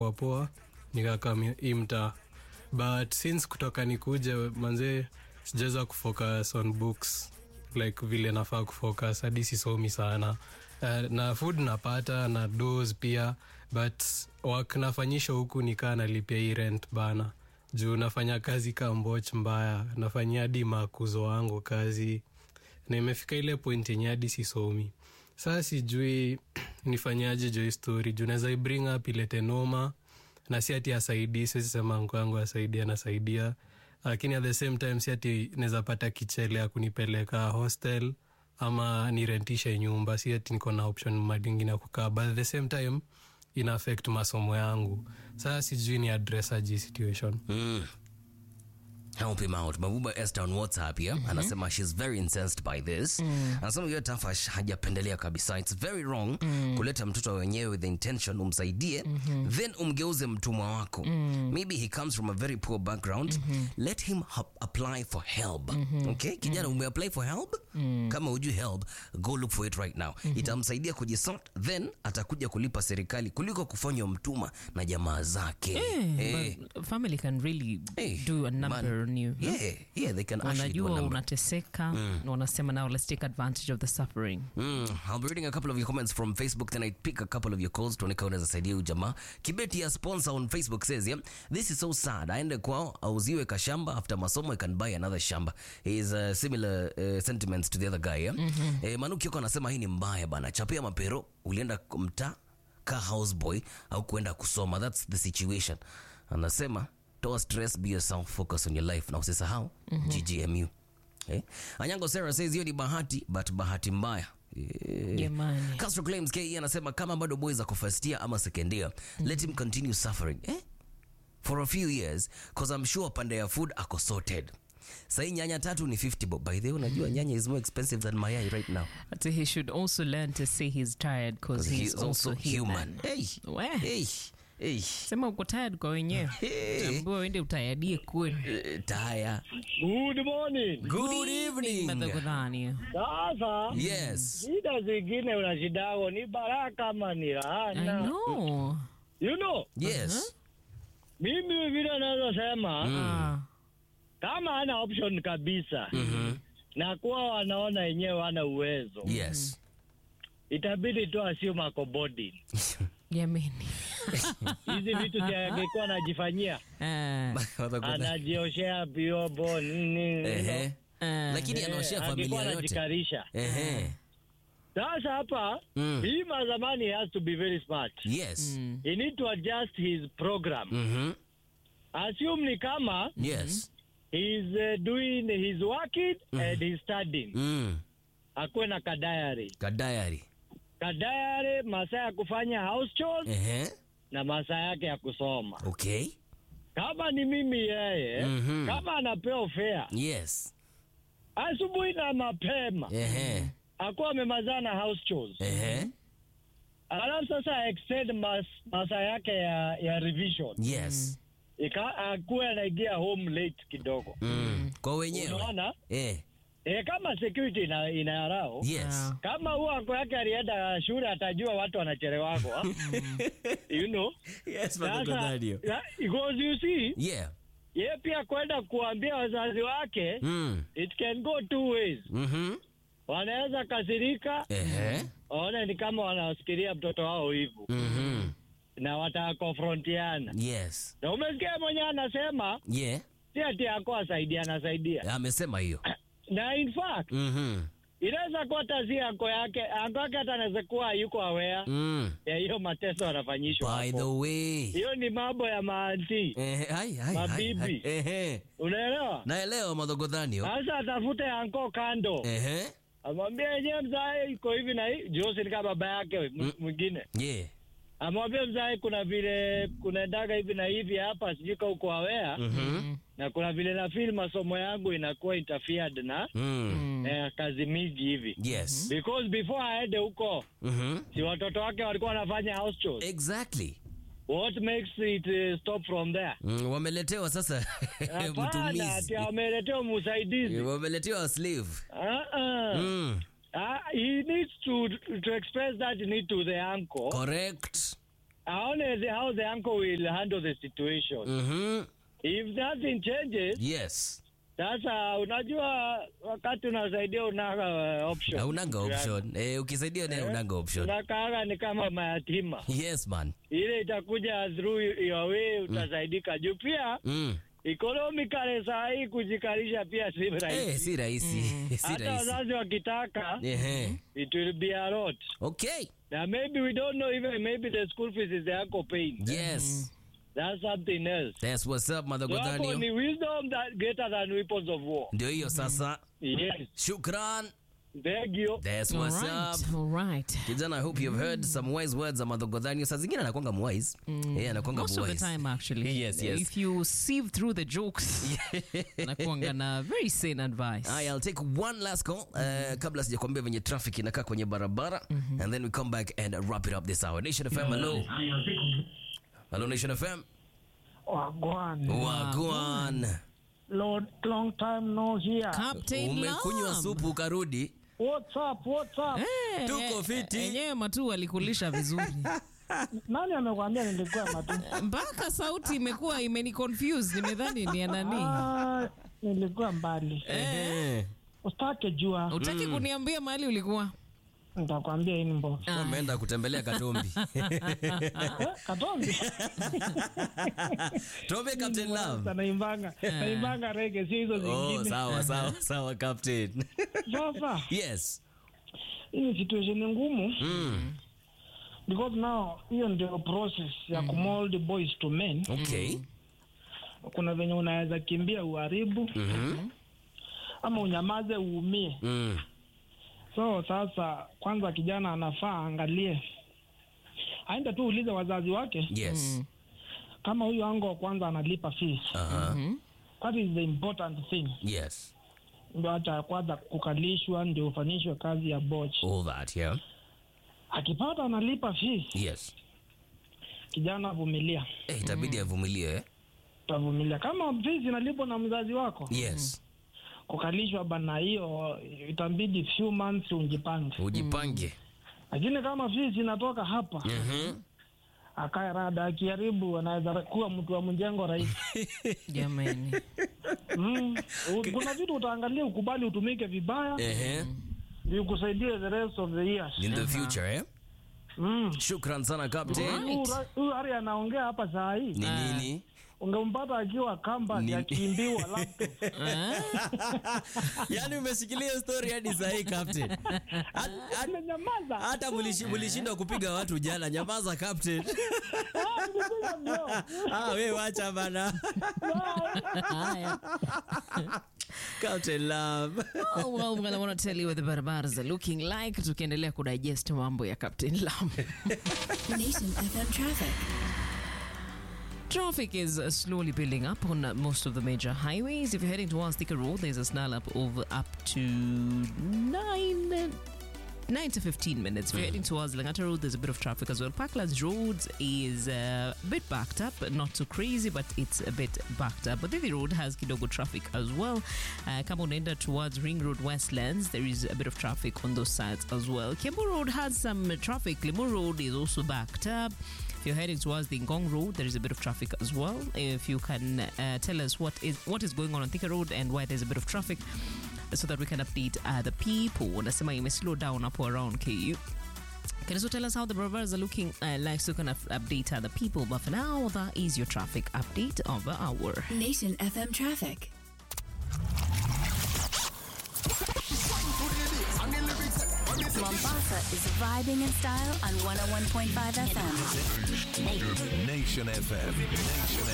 poa poa nikakam hii mtaa but since kutoka nikuje manzee sijaweza kufocus on books like vile nafaa kufocus hadi sisomi sana uh, na food napata na dos pia but wak nafanyisha huku nikaa nalipia hii rent bana juu nafanya kazi ka mboch mbaya nafanyia hadi makuzo wangu kazi na imefika ile point yenye hadi sisomi saa sijui nifanyaje jo hii story juu naweza ibring up ilete noma na si ati asaidii siwezi sema mko yangu asaidia anasaidia lakini at the same time si ati naweza pata kichele ya kunipeleka hostel ama nirentishe nyumba si ati niko na option madingine ya kukaa but at the same time ina affect masomo yangu sasa sijui ni address aji situation Mm. Help him out. Mabuba Esther on WhatsApp here anasema she's very incensed by this. Anasema hiyo Tafash hajapendelea kabisa. It's very wrong kuleta mtoto wenyewe with the intention umsaidie then umgeuze mtumwa wako. Maybe he comes from a very poor background. Let him ha- apply for help. Okay? Kijana ume apply for help? Kama hujui help, go look for it right now. Itamsaidia kujisort then atakuja kulipa serikali kuliko kufanywa mtumwa na jamaa zake. Eh. But family can really Hey, do a number man. on you. Yeah, yeah, they can actually do a wanajua number. unateseka na wanasema now let's take advantage of the suffering Mm, I'll be reading a couple of your comments from Facebook, then I pick a couple of your calls tuone kama unaweza saidia huyu jamaa. Kibeti ya sponsor on Facebook says, yeah, this is so sad. Aende kwao auziwe kashamba after masomo I can buy another shamba. Is uh, similar uh, sentiments to the other guy, yeah? Eh, Manu Kioko anasema hii ni mbaya bana. Chapia mapero, ulienda mtaa ka houseboy au kuenda kusoma. That's the situation. Anasema toa stress, be yourself, focus on your life na usisahau GGMU. Eh? Anyango Sarah says hiyo ni bahati but bahati mbaya. Eh. Jamani. Castro claims KE anasema kama bado boys ako first year ama second year, let him continue suffering. Eh? For a few years cause I'm sure pande ya food ako sorted. Sahi nyanya tatu ni 50 bob. By the way, unajua nyanya is more expensive than mayai right now. but he should also learn to say he's tired because 'Cause he's, also human, Hey. We. Hey. Hey. sema uko tired kwa wenyewe Hey. ambua uende utayadie kwenu Eh, Taya. Good morning. Good evening. madhagodhani Sasa Yes. shida zingine unashidago ni baraka ama ni I laana. know. You know, Yes. mimi vile navyosema Ah, kama hana option kabisa Mhm. na kuwa wanaona wenyewe hana uwezo, Yes. itabidi tu assume ako boarding. jameni Hizi vitu angekuwa anajifanyia, Ah, anajioshea vyombo nini, Ehe. ah. Lakini Eh, anaoshea angekuwa familia yote. anajikarisha. Ehe. Sasa hapa Mm. bima zamani he has to be very smart. Yes. Mm. He need to adjust his program. Mhm. Assume ni kama Yes. he's uh, doing he's working and he's studying. Mm. Akuwe na kadayari. Kadayari. Kadayari masaa ya kufanya house chores Ehe. na masaa yake ya kusoma. Okay. Kama ni mimi yeye, Mhm. kama anapewa fare Yes. asubuhi na mapema Ehe. akuwa amemazana house chores. Ehe. Alafu sasa extend mas, masaa yake ya, ya revision. Yes. Ika akuwe anaingia home late kidogo. Mm. Kwa wenyewe. Unaona? Eh. E, kama security ina, inarao Yes. kama huo ako yake alienda shule atajua watu wanachelewako ah. you know Yes, sasa ya- because you see Yeah. ye pia kwenda kuambia wazazi wake Mm. it can go two ways Mhm. wanaweza kasirika Ehe. waone ni kama wanasikiria mtoto wao hivu Mhm. na watakonfrontiana Yes. na umesikia mwenyewe anasema Yeah. si ati ako asaidia anasaidia Amesema hiyo. na in fact Mhm. inaweza kuwa tazi ako yake ako yake hata anaweza kuwa yuko aware Mm. ya hiyo mateso anafanyishwa By hapo. the way. hiyo ni mambo ya maanti Ehe, hai, hai, hai, Mabibi. hai. Ehe. unaelewa Naelewa madhogodhanio. sasa atafute anko kando Ehe. amwambie yenyewe mzae iko hivi na hii josi ni kama baba yake m- mwingine Yeah. amwambie mzae kuna vile kunaendaga hivi na hivi hapa sijui ka uko awea Mhm. na kuna vile na feel masomo yangu inakuwa interfered na Mm. eh, kazi mingi hivi Yes. because before aende huko Mhm. si watoto wake walikuwa wanafanya house chores Exactly. what makes it uh, stop from there Mm, wameletewa sasa Hapana, mtumizi. ati ameletewa msaidizi. Wameletewa slave. Uh-uh. Mm. Ah, he needs to to express that need to the uncle Correct. aone the, how the uncle will handle the situation. Mhm. If nothing changes, Yes. sasa unajua wakati unasaidia unaga uh, option. Haunanga option. Eh, ukisaidia naye unanga option. Unakaaga ni kama mayatima. Yes man. Ile itakuja through your way utasaidika. Juu pia Mm. economically saa hii kujikalisha pia si Eh, rahisi. si rahisi. Si Hata rahisi. wazazi wakitaka Ehe. it will be a lot. Okay. Now maybe we don't know even maybe the school fees is the uncle paying. Yes. That's something else. That's what's up, Mother So hapo Godhanio. ni wisdom that greater than weapons of war. Ndio hiyo sasa. Yes. Shukran. Thank you. That's All what's right, up. all right. Kijana, I hope you've heard some wise words za Mother Godhanio. Saa zingine anakwanga mwise. Eh, anakwanga Most of the mwise. time, actually. Yes, yes. If you sieve through the jokes, nakuanga na very sane advice. Aya, I'll take one last call uh, kabla sijakwambia venye traffic inakaa kwenye barabara and then we come back and wrap it up this hour. Nation FM, hello. Hello, Nation FM. Wagwan. Wagwan. Lord, long time no hear. Captain Umekunywa Lam. supu ukarudi. What's up? What's up? Eh, Tuko eh, fiti. Enyewe matu alikulisha vizuri Nani amekwambia nilikuwa matu? mpaka sauti imekuwa imeni confuse nimedhani ni ya nani Ah, nilikuwa mbali. Eh. Usitake jua. utaki kuniambia mahali ulikuwa Nitakwambia hii ni mbo. Ameenda kutembelea Katombi. Eh, Katombi. Tuombe Captain Love. Naimbanga. Naimbanga rege sio hizo Oh, zingine. sawa sawa sawa Captain. Sasa Yes. hii ni situation ni ngumu Mm. because now hiyo ndio process ya kumold boys to men. Okay. Kuna venye unaweza kimbia uharibu Mhm. ama unyamaze uumie. Mm. So sasa, kwanza kijana anafaa aangalie, aende tu ulize wazazi wake Yes. kama huyu ango wa kwanza analipa fees. Uh-huh. That is the important thing, Yes. ndio hata kwanza kukalishwa, ndio ufanyishwe kazi ya boch. All that, yeah. Akipata analipa fees, Yes. kijana vumilia, Eh, itabidi avumilie. eh? utavumilia. Kama fees inalipwa na mzazi wako, Yes. kukalishwa bana, hiyo itabidi few months unjipange. Ujipange. Lakini kama fees inatoka hapa, Mhm. akae rada, akiharibu anaweza kuwa mtu wa mjengo rahisi. jamani Mm. U- Kuna vitu utaangalia ukubali utumike vibaya Ehe. ndio ikusaidie the rest of the years. In the future, eh? Mm. Shukran sana Captain. Huyu ra- Huyu Ari anaongea hapa saa hii, Ni nini? ungempata akiwa kamba Ni- akimbiwa laptop. Yaani umeshikilia story hadi saa hii Captain. Hat- hat- Amenyamaza. Hata mulishi- mulishindwa kupiga watu jana. Nyamaza Captain. Ah, nilikuwa bro. Ah, we wacha bana. haya Captain Love. Oh, well, well, I want to tell you what the barbaras are looking like tukiendelea kudigest mambo ya captain lam Nation FM traffic. Traffic is uh, slowly building up on uh, most of the major highways. If you're heading towards Thika Road, there's a snarl up of up to nine. uh, 9 to 15 minutes. If you're heading towards Langata Road, there's a bit of traffic as well. Parklands Road is uh, a bit backed up, not too crazy, but it's a bit backed up. But Vivi Road has kidogo traffic as well. Uh, kama unaenda towards Ring Road Westlands, there is a bit of traffic on those sides as well. Kiambu Road has some traffic. Limu Road is also backed up. If you're heading towards the Ngong Road, there is a bit of traffic as well. If you can uh, tell us what is what is going on on Thika Road and why there's a bit of traffic, so that we can update uh, the people. Unasema ime slow down up around KU. Can you also tell us how the brothers are looking uh, like so can up- update other people? But for now, that is your traffic update of the hour. Nation FM traffic. Mombasa is vibing in style on 101.5 FM. Nation FM. Nation